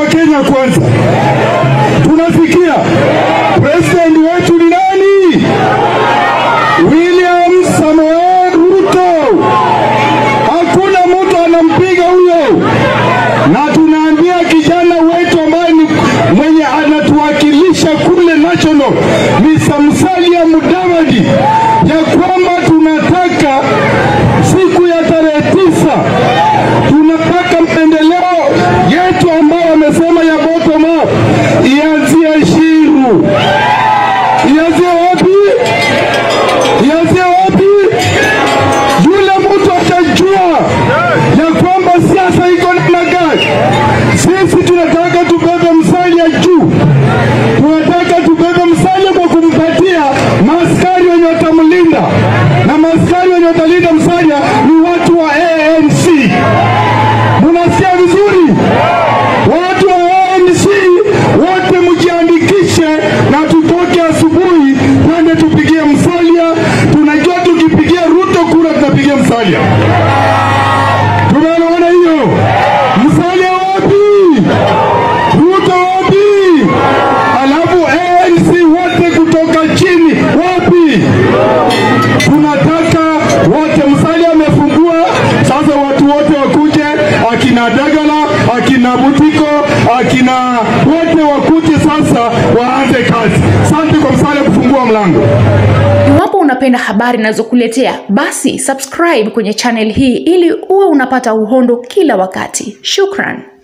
Kenya kwanza. Tunasikia president wetu ni nani? William Samoei Ruto. Hakuna mtu anampiga huyo, na tunaambia kijana wetu ambaye ni mwenye anatuwakilisha kule national, Mr. Musalia Mudavadi, ya kwamba tunataka siku ya tarehe tisa tunataka maendeleo yetu ambayo wamesema ya bottom up ianzie Shiru. Ianzie wapi? Ianzie wapi? Yule mtu atajua ya kwamba siasa iko namna gani. Sisi tunataka tubebe Musalia juu, tunataka tubebe Musalia kwa kumpatia maaskari wenye watamlinda, na maaskari wenye watalinda Musalia ni watu wa ANC. Munasikia vizuri? Watu wa ANC wote mjiandikishe na tutoke asubuhi twende tupigie Musalia. Tunajua tukipigia Ruto kura tutapigia Musalia. Tumeelewana hiyo? Musalia wapi? Ruto wapi? Alafu ANC wote kutoka chini wapi? Tunataka wote. Musalia amefungua sasa, watu wote wakuje, akina Dagala, akina Butiko, akina wote wakuje sasa, waanze kazi. Asante kwa Musalia kufungua mlango. Iwapo unapenda habari ninazokuletea basi subscribe kwenye channel hii ili uwe unapata uhondo kila wakati. Shukran.